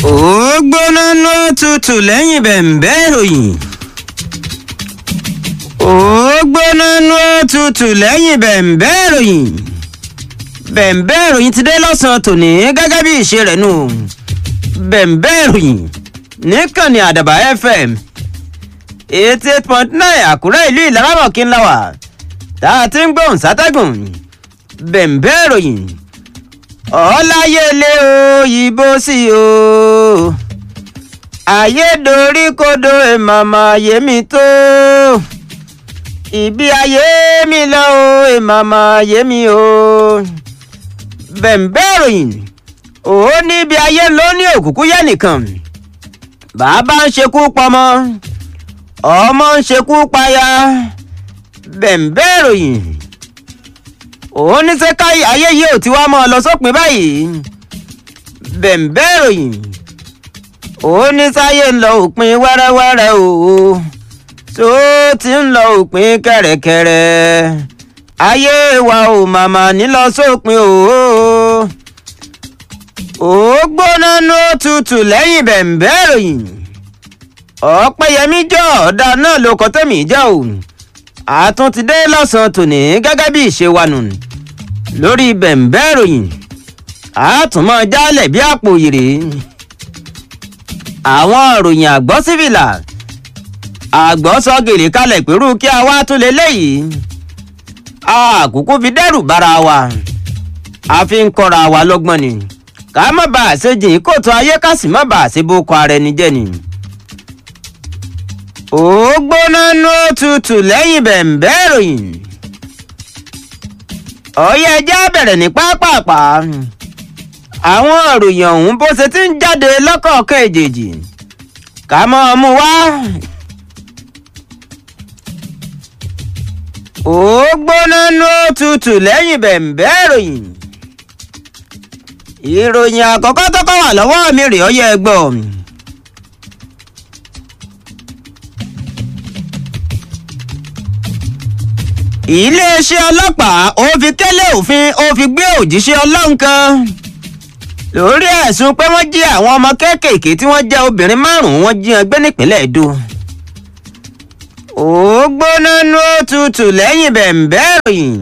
ó gbóná ló tutù lẹ́yìn bẹ̀m̀bẹ́ ìròyìn. ó gbóná ló tutù lẹ́yìn bẹ̀m̀bẹ́ ìròyìn. bẹ̀m̀bẹ́ ìròyìn ti dé lọ́sàn-án tòní gẹ́gẹ́ bí ìṣe rẹ̀ nù. bẹ̀m̀bẹ́ ìròyìn níkànnì àdàbà fm eighty eight point nine àkúrẹ́ ìlú ìlarámọ̀kí ńlá wà tá a ti ń gbóhùn sátẹ́gùn bẹ̀m̀bẹ́ ìròyìn ọláyẹlé òyìnbó sí o ayédoríkodò èmàmà yémi tó ibi ayé mi lọ o èmàmà yémi o bẹ̀m̀bẹ́ ìròyìn ó níbi ayé ló ní òkùnkùn yẹn nìkan bàbá ń ṣekú pọmọ ọmọ ń ṣekú paya bẹ̀m̀bẹ́ ìròyìn òun ní sẹ́ká ayé yìí ò ti wá mọ́ ọ lọ sópin báyìí bẹ̀m̀bẹ́ ìròyìn òun ní sáyé ń lọ òpin wẹ́rẹ́wẹ́rẹ́ o tó ti ń lọ òpin kẹ̀rẹ̀kẹ̀rẹ̀ ayé wa ò màmá nílọ sópin o ó gbóná ní òtútù lẹ́yìn bẹ̀m̀bẹ́ ìròyìn ọ̀pẹ̀yẹmí jọ ọ̀dà náà ló kọ́ tẹ̀mí jẹ́ o àtún ti dé lọ́sàn-án tòní gẹ́gẹ́ bí ìṣe wa nù lórí bẹ̀m̀bẹ́ ìròyìn àtúmọ̀ jálẹ̀ bí àpò ìrè àwọn ìròyìn àgbọ̀ sífìlà àgbọ̀ sọ gèrè kalẹ̀ pẹ̀lú kí a wá tún lé léyìí àkókò fi dẹ́rù bára wa a fi ń kọ́ra wa lọ́gbọ́n ni ká má bàa ṣe jìn kóòtù ayé ká sì má bàa ṣe bó kọ ara ẹni jẹ́ ni ó gbóná ní òtútù lẹ́yìn bẹ̀m̀bẹ́ ìròyìn ọ̀yẹ́ ẹja bẹ̀rẹ̀ ní pápápá àwọn ìròyìn ọ̀hún bó ṣe ti ń jáde lọ́kọ̀ọ̀kan èjèèjì ká mọ́ ọ mú wá. ó gbóná ní òtútù lẹ́yìn bẹ̀m̀bẹ́ ìròyìn ìròyìn àkọ́kọ́ tó kọ́ wà lọ́wọ́ mi rèé ọyẹ́ ẹgbọ́n mi. iléeṣẹ́ ọlọ́pàá ó fi kélé òfin ó fi gbé òjíṣẹ́ ọlọ́run kan lórí ẹ̀sùn pé wọ́n jí àwọn ọmọ kéékèèké tí wọ́n jẹ́ obìnrin márùn-ún wọ́n jí wọn gbé nípínlẹ̀ Èdó ó gbóná ní òtútù lẹ́yìn bẹ̀m̀bẹ́ ìròyìn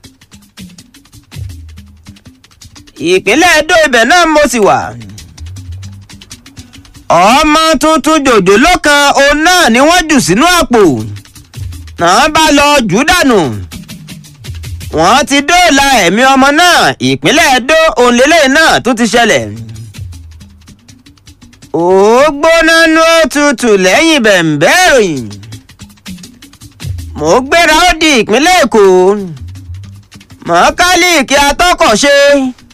ìpínlẹ̀ Èdó ibẹ̀ náà mo sì wà ọmọ tuntun jòjòló kan òun náà ni wọ́n jù sínú àpò náà bá lọ jù dànù wọ́n ti dóòlà ẹ̀mí ọmọ náà ìpínlẹ̀ Ẹdó òǹlélẹ̀ náà tún ti ṣẹlẹ̀ ó gbóná ní òtútù lẹ́yìn bẹ̀m̀bẹ́ ìròyìn mo gbéra ó di ìpínlẹ̀ Èkó mọ́kálíìkì atọ́kọ̀ṣe